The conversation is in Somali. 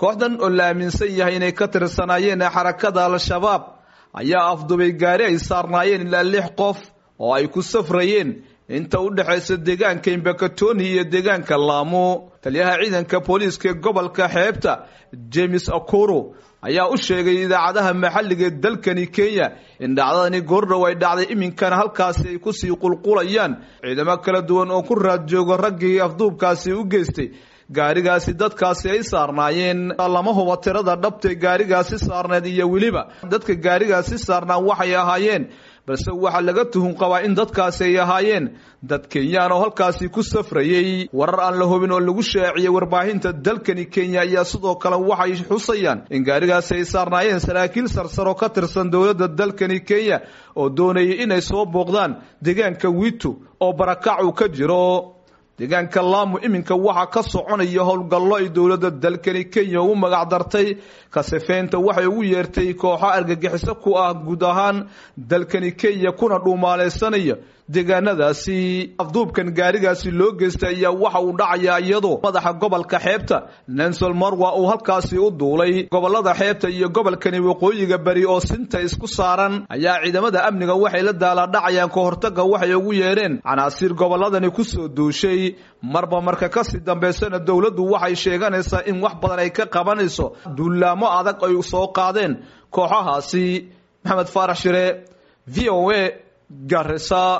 kooxdan oo la aaminsan yahay inay ka tirsanaayeen xarakada al-shabaab ayaa afdubay gaari ay saarnaayeen ilaa lix qof oo ay ku safrayeen inta u dhexaysa deegaanka imbakatoni iyo deegaanka laamo taliyaha ciidanka booliiska ee gobolka xeebta james akuro ayaa u sheegay idaacadaha maxalliga ee dalkani kenya in dhacdadani goordhow ay dhacday iminkana halkaasi ay kusii qulqulayaan ciidamo kala duwan oo ku raad joogo raggii afduubkaasi u geystay gaarigaasi dadkaasi ay saarnaayeen lama huba tirada dhabtay gaarigaasi saarneed iyo weliba dadka gaarigaasi saarnaa waxay ahaayeen balse waxaa laga tuhun qabaa in dadkaasi ay ahaayeen dad kenyaan oo halkaasi ku safrayey warar aan la hubin oo lagu shaaciyey warbaahinta dalkani kenya ayaa sidoo kale waxay xusayaan in gaarigaasi ay saarnaayeen saraakiil sarsaro ka tirsan dowladda dalkani kenya oo doonayay inay soo booqdaan deegaanka witu oo barakac uu ka jiro deegaanka laamu iminka waxaa ka soconaya howlgallo ay dowladda dalkani kenya ugu magac dartay kasifeynta waxay ugu yeertay kooxo argagixiso ku ah guud ahaan dalkani kenya kuna dhuumaalaysanaya deegaanadaasi afduubkan gaarigaasi loo geystay ayaa waxa uu dhacayaa iyadoo madaxa gobolka xeebta nansol marwa uu halkaasi u duulay gobolada xeebta iyo gobolkani waqooyiga beri oo sinta isku saaran ayaa ciidamada amniga waxay la daalaadhacayaan ka hortaga waxay ugu yeedheen canaasiir goboladani kusoo duushay marba marka kasii dambaysana dowladdu waxay sheeganaysaa in wax badan ay ka qabanayso duulaamo adag ay soo qaadeen kooxahaasi maxamed faarax shire v o a garisa